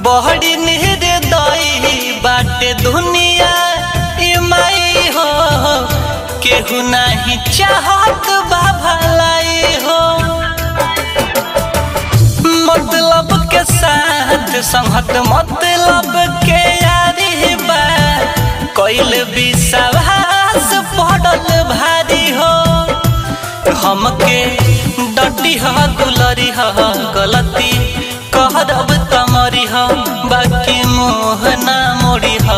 बहड़ी निर्दयी बाटे दुनिया ई माई हो केहू नाही चाहत बा भलाई हो मतलब के साथ संगत मतलब के यारी बा कैल विश्वास पड़ल भारी हो हमके डटी ह दुलरी ह गलती कहरब तमरी ह बाकी मोह ना मोड़ी ह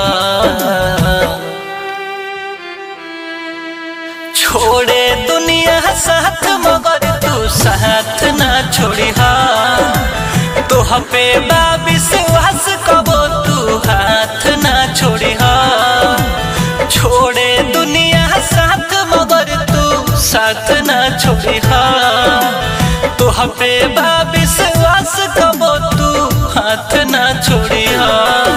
छोड़े दुनिया साथ मगर तू साथ ना छोड़ी हा तोह पे बा विश्वास कबो तू हाथ ना छोड़ी हा छोड़े दुनिया साथ मगर तू साथ ना छोड़ी हा तोह पे बा विश्वास कबो तू हाथ ना छोड़ी हा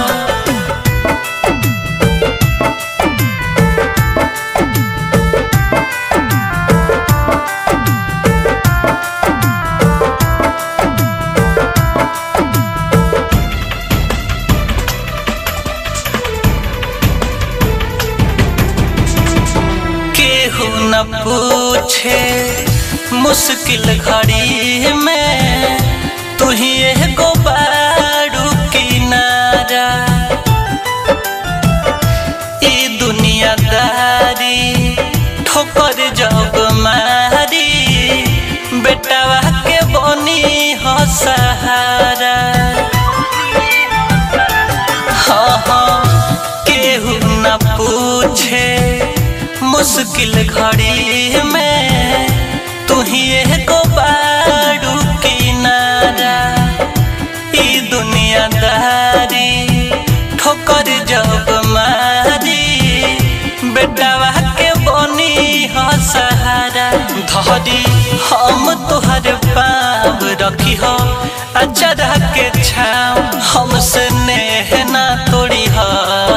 केहू न पूछे मुश्किल घड़ी में तू ही एगो बारू किनारा ई दुनियादारी ठोकर जग मारी बेटावा के बनी हो सहारा हाँ हाँ केहू न पूछे मुश्किल घड़ी में तू ही एगो बारू किनारा ई दुनियादारी ठोकर जब मारी बेटावा के बनी हो सहारा धरी हम तोहर पाव रखी हो अचरा के छाव हमसे नेह ना तोड़ी हा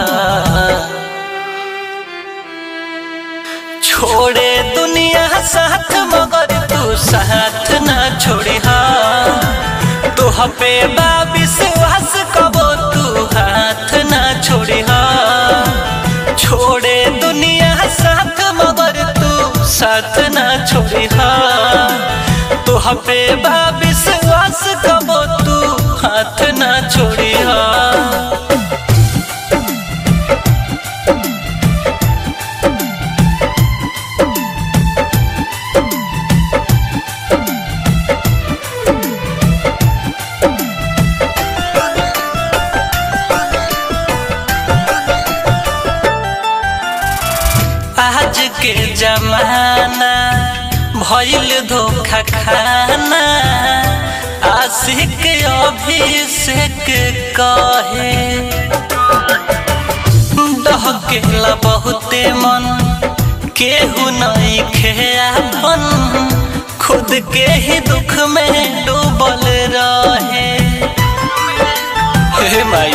छोड़े दुनिया साथ मगर तू साथ ना छोड़ी हा तोह पे बा विश्वास कबो तू हाथ ना छोड़ी हा छोड़े दुनिया साथ मगर तू साथ ना छोड़ी हा तोह पे बा विश्वास कबो तू हाथ ना छोड़ी हा आज के जमाना भइल धोखा खाना आशिक अभिषेक कहे डहकेला बहुते मन केहू नहीं खेयापन खुद के ही दुख में डूबल रहे हे माई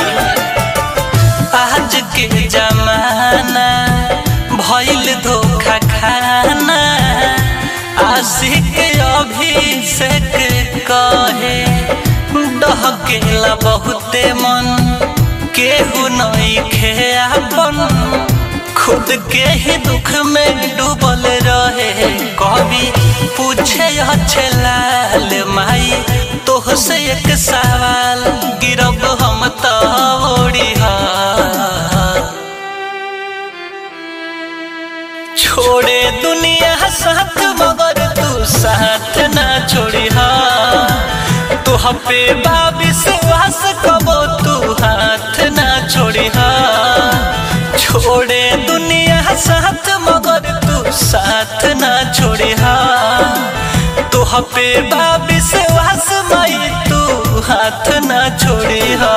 आज के जमाना भइल धोखा खाना आशिक अभिषेक कहे डहकेला बहुते मन केहू नहीं खेयापन खुद के ही दुख में डूबल रहे कभी पूछे अच्छे लाल माई तोह से एक सवाल गिरब हम तो ओड़ी छोड़े दुनिया साथ मगर तू साथ ना छोड़ी हा तोह पे बा विश्वास कबो तू हाथ ना छोड़ी हा छोड़े दुनिया साथ मगर तू साथ ना छोड़ी हा तोह पे बा विश्वास माई तू हाथ ना छोड़ी हा